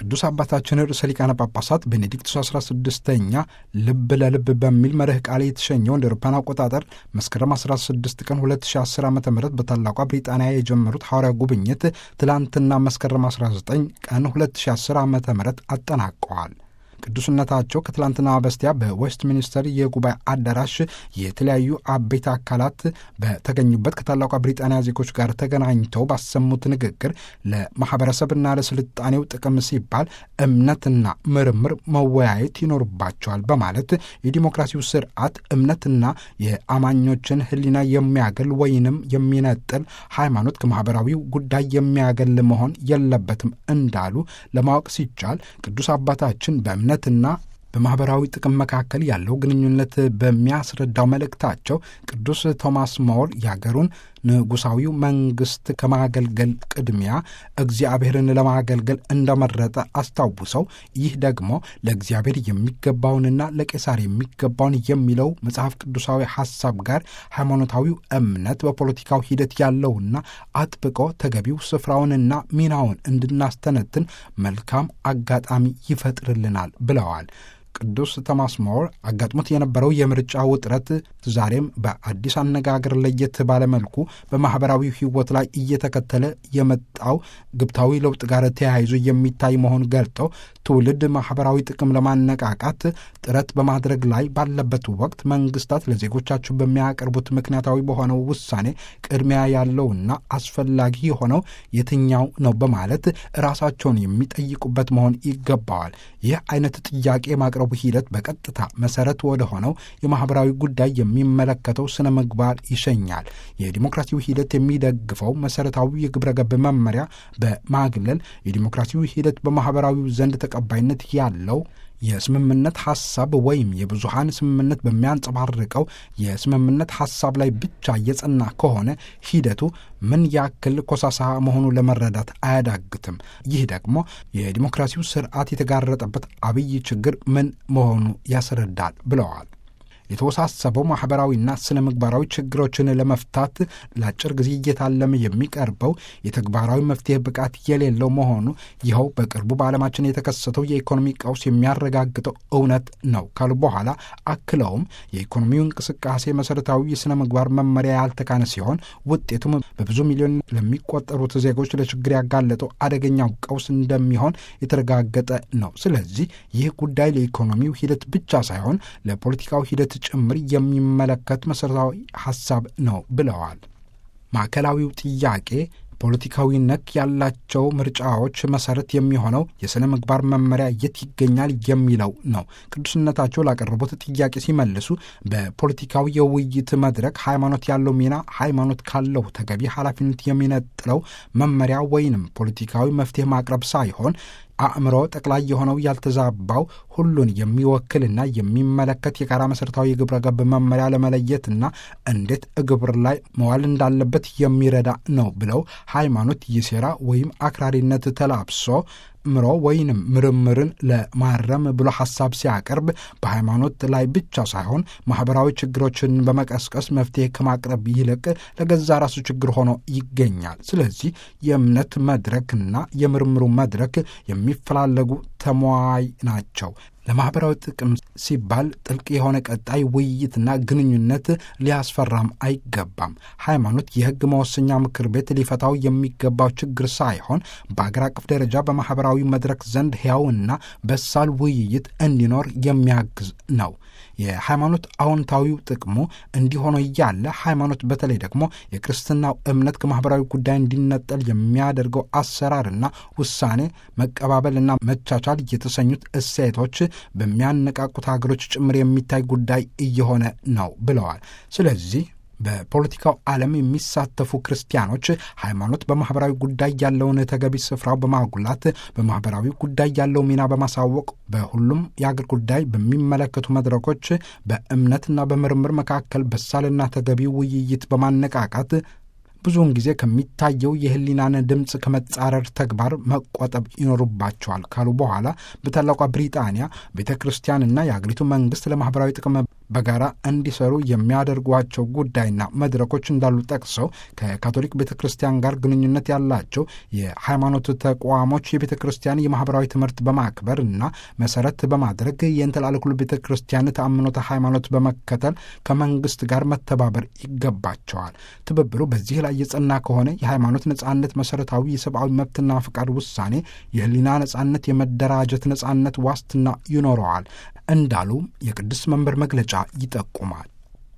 ቅዱስ አባታችን ርዕሰ ሊቃነ ጳጳሳት ቤኔዲክቱስ 16ኛ ልብ ለልብ በሚል መርህ ቃል የተሸኘው እንደ አውሮፓውያን አቆጣጠር መስከረም 16 ቀን 2010 ዓ ም በታላቋ ብሪጣንያ የጀመሩት ሐዋርያ ጉብኝት ትላንትና መስከረም 19 ቀን 2010 ዓ ም አጠናቀዋል። ቅዱስነታቸው ከትላንትና በስቲያ በዌስት ሚኒስተር የጉባኤ አዳራሽ የተለያዩ አበይት አካላት በተገኙበት ከታላቋ ብሪጣንያ ዜጎች ጋር ተገናኝተው ባሰሙት ንግግር ለማህበረሰብና ለስልጣኔው ጥቅም ሲባል እምነትና ምርምር መወያየት ይኖርባቸዋል በማለት የዲሞክራሲው ስርዓት እምነትና የአማኞችን ሕሊና የሚያገል ወይንም የሚነጥል ሃይማኖት ከማህበራዊው ጉዳይ የሚያገል መሆን የለበትም እንዳሉ ለማወቅ ሲቻል ቅዱስ አባታችን በእምነትና በማኅበራዊ ጥቅም መካከል ያለው ግንኙነት በሚያስረዳው መልእክታቸው ቅዱስ ቶማስ ሞር የአገሩን ንጉሳዊው መንግስት ከማገልገል ቅድሚያ እግዚአብሔርን ለማገልገል እንደመረጠ አስታውሰው ይህ ደግሞ ለእግዚአብሔር የሚገባውንና ለቄሳር የሚገባውን የሚለው መጽሐፍ ቅዱሳዊ ሐሳብ ጋር ሃይማኖታዊው እምነት በፖለቲካው ሂደት ያለውና አጥብቆ ተገቢው ስፍራውንና ሚናውን እንድናስተነትን መልካም አጋጣሚ ይፈጥርልናል ብለዋል። ቅዱስ ቶማስ ሞር አጋጥሞት የነበረው የምርጫ ውጥረት ዛሬም በአዲስ አነጋገር ለየት ባለመልኩ በማኅበራዊ ሕይወት ላይ እየተከተለ የመጣው ግብታዊ ለውጥ ጋር ተያይዞ የሚታይ መሆን ገልጠው ትውልድ ማኅበራዊ ጥቅም ለማነቃቃት ጥረት በማድረግ ላይ ባለበት ወቅት መንግስታት ለዜጎቻቸው በሚያቀርቡት ምክንያታዊ በሆነው ውሳኔ ቅድሚያ ያለውና አስፈላጊ የሆነው የትኛው ነው በማለት ራሳቸውን የሚጠይቁበት መሆን ይገባዋል። ይህ አይነት ጥያቄ የማቅረቡ ሂደት በቀጥታ መሰረት ወደ ሆነው የማኅበራዊ ጉዳይ የሚመለከተው ስነ ምግባር ይሸኛል። የዲሞክራሲው ሂደት የሚደግፈው መሰረታዊ የግብረ ገብ መመሪያ በማግለል የዲሞክራሲው ሂደት በማኅበራዊው ዘንድ ተቀባይነት ያለው የስምምነት ሐሳብ ወይም የብዙሃን ስምምነት በሚያንጸባርቀው የስምምነት ሐሳብ ላይ ብቻ እየጸና ከሆነ ሂደቱ ምን ያክል ኮሳሳ መሆኑ ለመረዳት አያዳግትም። ይህ ደግሞ የዲሞክራሲው ስርዓት የተጋረጠበት አብይ ችግር ምን መሆኑ ያስረዳል ብለዋል። የተወሳሰበው ማኅበራዊና ስነ ምግባራዊ ችግሮችን ለመፍታት ለአጭር ጊዜ እየታለመ የሚቀርበው የተግባራዊ መፍትሄ ብቃት የሌለው መሆኑ ይኸው በቅርቡ በዓለማችን የተከሰተው የኢኮኖሚ ቀውስ የሚያረጋግጠው እውነት ነው ካሉ በኋላ አክለውም የኢኮኖሚው እንቅስቃሴ መሠረታዊ የሥነ ምግባር መመሪያ ያልተካነ ሲሆን ውጤቱም በብዙ ሚሊዮን ለሚቆጠሩት ዜጎች ለችግር ያጋለጠው አደገኛው ቀውስ እንደሚሆን የተረጋገጠ ነው። ስለዚህ ይህ ጉዳይ ለኢኮኖሚው ሂደት ብቻ ሳይሆን ለፖለቲካዊ ሂደት ጭምር የሚመለከት መሠረታዊ ሐሳብ ነው ብለዋል። ማዕከላዊው ጥያቄ ፖለቲካዊ ነክ ያላቸው ምርጫዎች መሰረት የሚሆነው የሥነ ምግባር መመሪያ የት ይገኛል የሚለው ነው። ቅዱስነታቸው ላቀረቡት ጥያቄ ሲመልሱ በፖለቲካዊ የውይይት መድረክ ሃይማኖት ያለው ሚና ሃይማኖት ካለው ተገቢ ኃላፊነት የሚነጥለው መመሪያ ወይንም ፖለቲካዊ መፍትሄ ማቅረብ ሳይሆን አእምሮ ጠቅላይ የሆነው ያልተዛባው ሁሉን የሚወክልና የሚመለከት የጋራ መሠረታዊ የግብረ ገብ መመሪያ ለመለየትና እንዴት ግብር ላይ መዋል እንዳለበት የሚረዳ ነው ብለው ሃይማኖት የሴራ ወይም አክራሪነት ተላብሶ ምሮ ወይንም ምርምርን ለማረም ብሎ ሐሳብ ሲያቀርብ በሃይማኖት ላይ ብቻ ሳይሆን ማኅበራዊ ችግሮችን በመቀስቀስ መፍትሄ ከማቅረብ ይልቅ ለገዛ ራሱ ችግር ሆኖ ይገኛል። ስለዚህ የእምነት መድረክና የምርምሩ መድረክ የሚፈላለጉ ተሟይ ናቸው። ለማኅበራዊ ጥቅም ሲባል ጥልቅ የሆነ ቀጣይ ውይይትና ግንኙነት ሊያስፈራም አይገባም። ሃይማኖት የሕግ መወሰኛ ምክር ቤት ሊፈታው የሚገባው ችግር ሳይሆን በአገር አቀፍ ደረጃ በማኅበራዊ መድረክ ዘንድ ሕያውና በሳል ውይይት እንዲኖር የሚያግዝ ነው። የሃይማኖት አዎንታዊው ጥቅሙ እንዲሆነ እያለ ሃይማኖት በተለይ ደግሞ የክርስትናው እምነት ከማኅበራዊ ጉዳይ እንዲነጠል የሚያደርገው አሰራርና ውሳኔ መቀባበልና መቻቻል የተሰኙት እሴቶች በሚያነቃቁት ሀገሮች ጭምር የሚታይ ጉዳይ እየሆነ ነው ብለዋል። ስለዚህ በፖለቲካው ዓለም የሚሳተፉ ክርስቲያኖች ሃይማኖት በማኅበራዊ ጉዳይ ያለውን ተገቢ ስፍራው በማጉላት በማኅበራዊ ጉዳይ ያለው ሚና በማሳወቅ በሁሉም የአገር ጉዳይ በሚመለከቱ መድረኮች በእምነትና በምርምር መካከል በሳልና ተገቢ ውይይት በማነቃቃት ብዙውን ጊዜ ከሚታየው የሕሊናን ድምፅ ከመጻረር ተግባር መቆጠብ ይኖሩባቸዋል ካሉ በኋላ በታላቋ ብሪጣንያ ቤተ ክርስቲያንና የአገሪቱ መንግሥት ለማኅበራዊ ጥቅም በጋራ እንዲሰሩ የሚያደርጓቸው ጉዳይና መድረኮች እንዳሉ ጠቅሰው ከካቶሊክ ቤተ ክርስቲያን ጋር ግንኙነት ያላቸው የሃይማኖት ተቋሞች የቤተ ክርስቲያን የማህበራዊ ትምህርት በማክበር እና መሰረት በማድረግ የእንተላለኩሉ ቤተ ክርስቲያን ተአምኖተ ሃይማኖት በመከተል ከመንግስት ጋር መተባበር ይገባቸዋል። ትብብሩ በዚህ ላይ የጸና ከሆነ የሃይማኖት ነጻነት፣ መሰረታዊ የሰብአዊ መብትና ፍቃድ ውሳኔ፣ የህሊና ነጻነት፣ የመደራጀት ነጻነት ዋስትና ይኖረዋል እንዳሉ የቅዱስ መንበር መግለጫ ይጠቁማል።